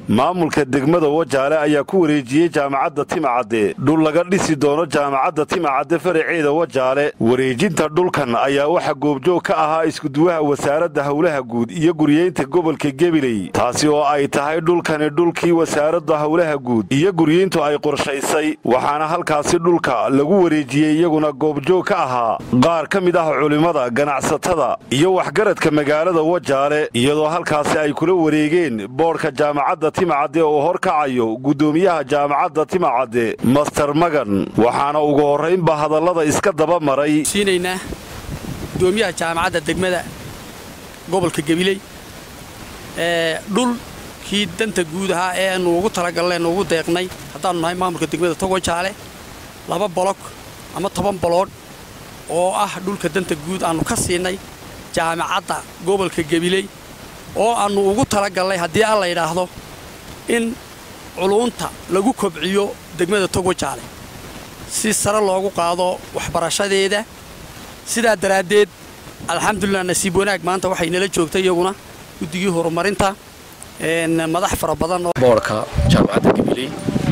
maamulka degmada wajaale ayaa ku wareejiyey jaamacadda timacadde dhul laga dhisi doono jaamacadda timacadde faraceeda wajaale wareejinta dhulkan ayaa waxa goobjoog ka ahaa iskuduwaha wasaaradda howlaha guud iyo guryeynta gobolka gebiley taasi oo ay tahay dhulkani dhulkii wasaaradda howlaha guud iyo guryeyntu ay qorshaysay waxaana halkaasi dhulka lagu wareejiyey iyaguna goobjoog ka ahaa qaar ka mid ah culimmada ganacsatada iyo waxgaradka magaalada wajaale iyadoo halkaasi ay kula wareegeen boodhka jaamacadda timacadde oo horkacayo guddoomiyaha jaamacadda timacadde master magan waxaana ugu horraynba hadallada iska daba maray siinaynaa gudoomiyaha jaamacadda degmada gobolka gabiley ee dhulkii danta guud ahaa ee aanu ugu talagalnay nuugu deeqnay haddaannu nahay maamulka degmada togojaale laba bolog ama toban boloodh oo ah dhulka danta guud aannu ka siinay jaamacadda gobolka gabiley oo aannu ugu talagalnay haddii alla yidhaahdo in culuunta lagu kobciyo degmada togojaale si sare loogu qaado waxbarashadeeda sidaa daraaddeed alxamdulilah nasiib wanaag maanta waxay nala joogtay iyaguna guddigii horumarinta madax fara badan boodhka jaamacadda gabiley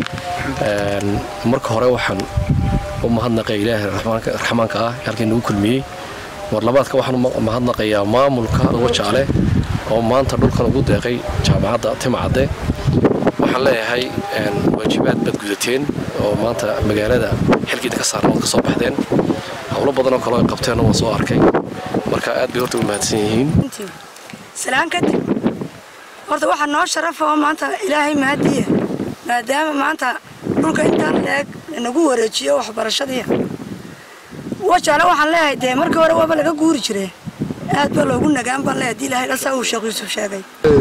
marka hore waxaan u mahadnaqaya ilaahay raxmaanka ah halkii nagu kulmiyey warlabaadka waxaan mahadnaqayaa maamulka wajaale oo maanta dhulkan ugu deeqay jaamacadda timacadde waxaan leeyahay waajibaad baad gudateen oo maanta magaalada xilkiida ka saaran waad ka soo baxdeen howlo badanoo kaleo ay qabteenna waan soo arkay marka aad bay horta u mahadsan yihiin salaan kadib horta waxaa noo sharafa oo maanta ilaahay mahadiya maadaama maanta dhulka intaan leeg nagu wareejiyo waxbarashadii wajaale waxaan leeyahay dee markii hore waaba laga guuri jire aad baa loogu nagaan baan leeyahay hadii ilaahay dhasaa uu sheekh yuusuf sheegay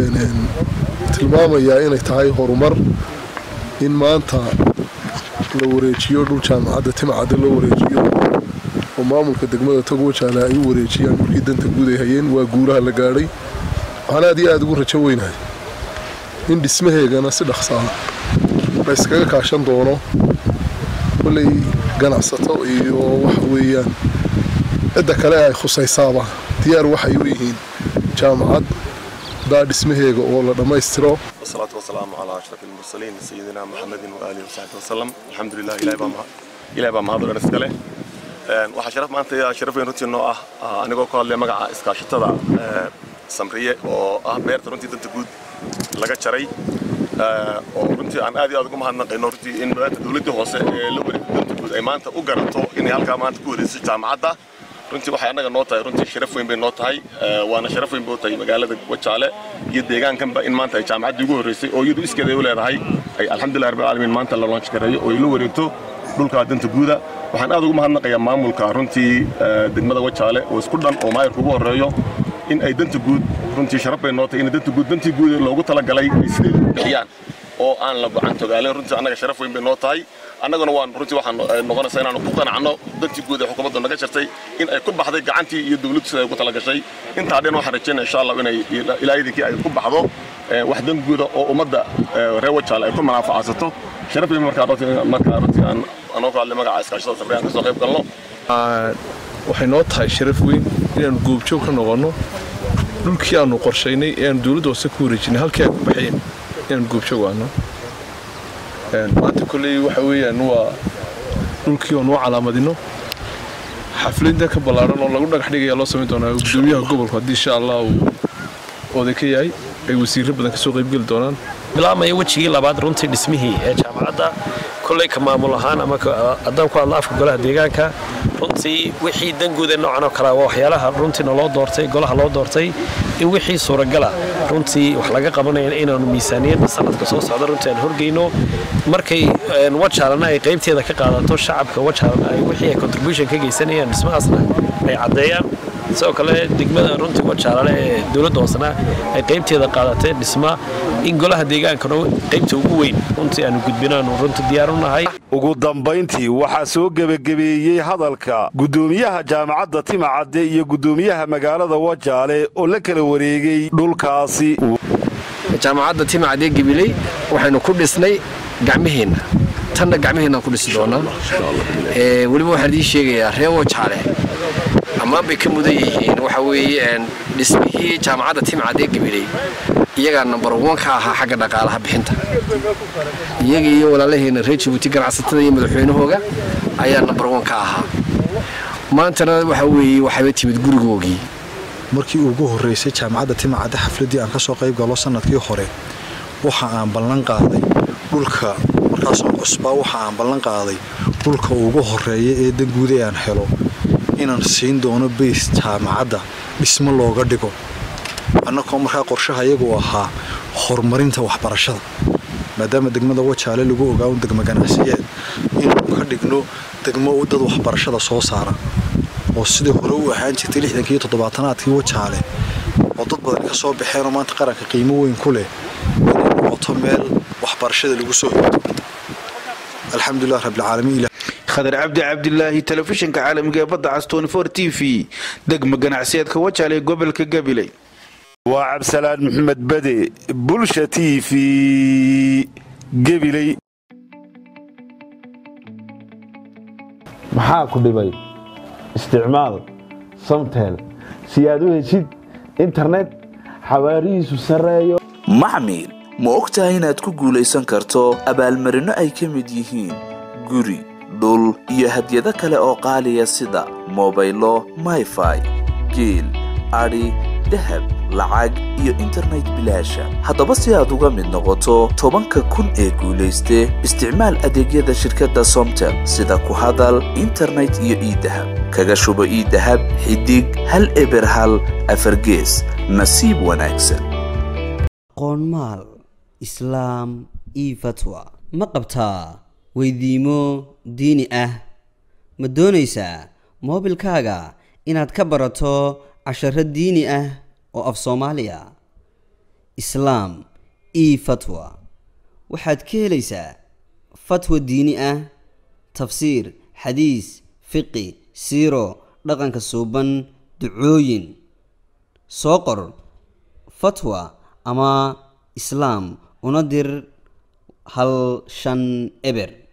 tilmaamayaa inay tahay horumar in maanta la wareejiyo dhul jaamacadda timacadda loo wareejiyo oo maamulka degmada togo wajaale ay u wareejiyaan dhulkii danta guud ay hayeen waa guuraha la gaadhay waxaan aad iyo aad ugu rajo weynahay in dhismaheegana si dhaqsaa la yskaga kaashan doono kolley ganacsato iyo waxa weeyaan cidda kale ay khusaysaaba diyaar waxay u yihiin jaamacad daa dhismaheega oo la dhammaystiro والصلاة والسلام على أشرف المرسلين سيدنا محمد وآله وصحبه وسلم الحمد لله إلهي بام إلهي بام هذا الرسالة waxaa sharaf maanta sharaf weyn runtii noo ah anigoo ku hadlaya magaca iskaashatada samriye oo ah beerta runtii danta guud laga jaray oo runtii aan aad iyo aad ugu mahadnaqayno runtii in dowladdii hoose ee la wareegtay danta guud ay maanta u garato inay halkaa maanta ku wareejiso jaamacadda runtii waxay annaga noo tahay runtii sharaf weyn bay noo tahay waana sharaf weyn bay u tahay magaalada wajaale iyo deegaankanba in maanta ay jaamacaddii ugu horreysay oo iyadu iskeeda ay u leedahay ay alxamdulilah rabbil caalamiin maanta la launch gareeyo oo ay la wareegto dhulka danta guuda waxaan aad ugu mahadnaqayaa maamulka runtii degmada wajaale oo isku dhan oo maayarka ugu horreeyo in ay danta guud runtii sharaf bay noo tahay in danta guud dantii guud loogu talagalay ay sideed u bixiyaan oo aan la gocan togaalin runtii annaga sharaf weyn bay noo tahay annaguna waan runtii waxaan noqonaysaa inaanu ku qanacno dantii guud ee xukuumaddu naga jartay in ay ku baxday gacantii iyo dowladdu sida ay ugu talagashay intaa dhan waxaan rajaynaya insha allah inay ilaa idinkii ay ku baxdo wax dan guuda oo ummadda reer wajaale ay ku manaafacasato sharaf weyn markaa runtii markaa runtii aan anoo ku hadlay magaca iskaashada sabriyaan kasoo qayb galno waxay noo tahay sharaf weyn inaanu goobjoog ka noqonno dhulkii aanu qorshaynay ee aanu dowladda hoose ku wareejinay halkii ay ku baxeen inaanu goobjoog aano maanta kolley waxa weeyaan waa dhulkii oonu u calaamadino xafladda ka ballaaran oo lagu dhagax dhigaya loo samayn doonaa gudoomiyaha gobolku haddii insha allah uu oday ka yahay ay wasiirro badan kasoo qaybgeli doonaan bilaabmaya wejigii labaad runtii dhismihii ee jaamacadda kolley ka maamul ahaan ama haddaan ku hadla afka golaha deegaanka runtii wixii danguuda noocan oo kale waa waxyaalaha runtiina loo doortay golaha loo doortay in wixii suuragala runtii wax laga qabanaya inaanu miisaaniyadda sanadka soo socda runtii aan horgeyno markay wajaalana ay qaybteeda ka qaadato shacabka wajaalana ay wixii ay contribution ka geysanayaan dhismahaasna ay caddeeyaan sidoo kale degmada runtii wajaalale ee dowladda hoosena ay qaybteeda qaadateen dhisma in golaha deegaankana qaybta ugu weyn runtii aanu gudbinaanu runtii diyaar u nahay ugu dambayntii waxaa soo gebagabeeyey hadalka guddoomiyaha jaamacadda timacadde iyo guddoomiyaha magaalada wajaale oo la kala wareegay dhulkaasi jaamacadda timacadde gabiley waxaynu ku dhisnay gacmiheenna tanna gacmiheenna ku dhisi doonaa weliba waxaan idiin sheegayaa reer wajaale ammaan bay ka mudan yihiin waxa weeye dhismihii jaamacadda timcadee gabiley iyagaa number one ka ahaa xagga dhaqaalaha bixinta iyaga iyo walaalaheena reer jabuuti ganacsatada iyo madaxweynahooga ayaa number one ka ahaa maantana waxa weeye waxayba timid gurigoogii markii ugu horreysay jaamacadda timacadde xafladdii aan ka soo qayb galo sannadkii hore waxa aan ballan qaaday dhulka markaasoo cusbaa waxa aan ballan qaaday dhulka ugu horreeya ee danguuda aan helo inaan siin doono bays jaamacadda dhismo looga dhigo annagoo markaa qorshaha iyagu ahaa horumarinta waxbarashada maadaama degmada wajaale lagu ogaa un degmo ganacsiyeed inuu ka dhigno degmo dad waxbarashada soo saara oo sidii hore u ahaan jirtay lixdankii iyo toddobaatanaadkii wajaale oo dad badan ka soo baxeenoo maanta qaranka qiimo weyn ku leh inay noqoto meel waxbarashada lagu soo hegto alxamdulilah rabbilcaalamiin khadar cabdi cabdilaahi telefishinka caalamiga ee badda cas t v degmo ganacsiyeedka wajaale ee gobolka gabiley waa cabsalaan maxamed bade bulsha t v gebiley maxaa ku dhibay isticmaal samtel si aad u heshid internet xawaarihiisu sarreeyo maxmil ma og tahay inaad ku guulaysan karto abaalmarinno ay ka mid yihiin guri dhul iyo hadyado kale oo qaaliya sida mobaylo mayfai geel adhi dahab lacag iyo internet bilaasha haddaba si aad uga mid noqoto tobanka kun ee guulayste isticmaal adeegyada shirkadda somtel sida ku hadal internet iyo iidahab kaga shubo iidahab xidig hal eber hal afargees nasiib wanaagsan qoonmaal islaam io fatwa ma qabtaa weydiimo diini ah ma doonaysaa moobilkaaga inaad ka barato casharo diini ah oo af soomaaliya islaam io fatwa waxaad ka helaysaa fatwa diini ah tafsiir xadiis fiqi siiro dhaqanka suuban ducooyin soo qor fatwa ama islaam una dir hal shan eber